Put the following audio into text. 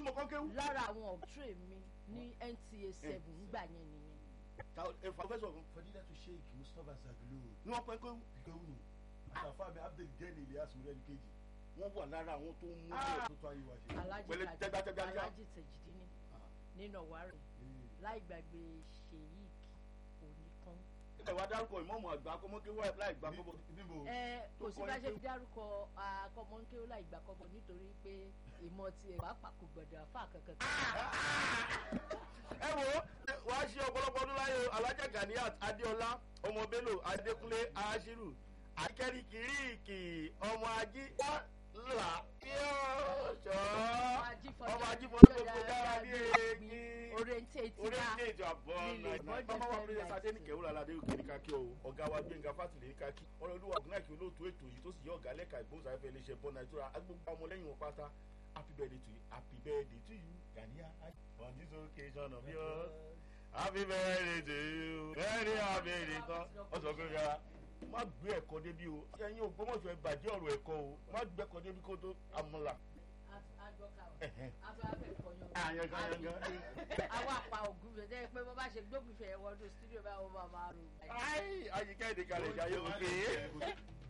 ọmọ kan kéwú. lára àwọn ọ̀tún mi ní nta seven ńgbà yẹn nìyẹn. professor kan fadila to sheik mustapha zaglo ni wọ́n pẹ́ kéwú. kéwù ni àtàfà mi abdul gani ilyas murẹ́ni kejì wọ́n wà lára àwọn tó ń mú tó tó ayé wa ṣe. alájì Pẹ̀lú Taj- tẹ́gbàtẹ́gbà ní ká. alájì tẹ̀jìdínní nínú ọ̀wárẹ̀ láì gbàgbé ṣèyíkì onítàn. ẹ wá dárúkọ ìmọ̀ọ́mù àgbà akọ́mọ́kéwú láì gbà kọ́bọ̀. níbo ẹ kò Tó sí kọ́ bá ní ṣe pé- dárúkọ akọmọkéwò láì gbà kọ́bọ̀ nítorí pé ìmọ̀ tiẹ̀ pàápàá kò gbọdọ̀ àfa kankan. ẹ wo wá ṣe ọ̀pọ̀lọpọ̀ ọdún láyé alájà ganiat adéọlá ọmọ bello adékúnlé aṣírù akẹ́rì kìrìkì ọmọ ají là yóò ṣọ́ ọmọ ají fọdún gbogbo dára ní èyí orientate orí wa ilé ètò àbọ̀ nílé náà bọ́dẹ̀ bàbá wa fẹ́ pírẹsì gbà adénìkẹ́ wúlò aládé òkè ní kákí o ọ̀gá wa gbẹ̀ngà fásitì ní kákí ọ̀rọ̀ olúwa ọ̀gbìnàkì olóòtú ètò yìí tó sì yọ ọ̀gá lẹ́ka ìgbóhùnsáfẹ́ iléeṣẹ́ bọ́ nàìjíríà agbègbè ọmọlẹ́yìn wọn pátá happy birthday to you happy birthday to you gania on this occasion of yours happy birthday to you very happy return ọ̀sán kò yára má gbé ẹ̀kọ́ débi o ẹ̀yin ògbómọ̀ṣọ́ ẹ bàjẹ́ ọ̀rọ̀ ẹ̀kọ́ o má gbé ẹ̀kọ́ débi kó tó amúlà. àyàn kan yàn kan. àwọn àpá ògùn fẹ̀ jẹ́ pé bó bá ṣe gbógun fẹ̀ wọnú studio báwo máa máa rò. ayi ayíkẹ́ ìdíkalẹ̀ ìjà yóò gbé.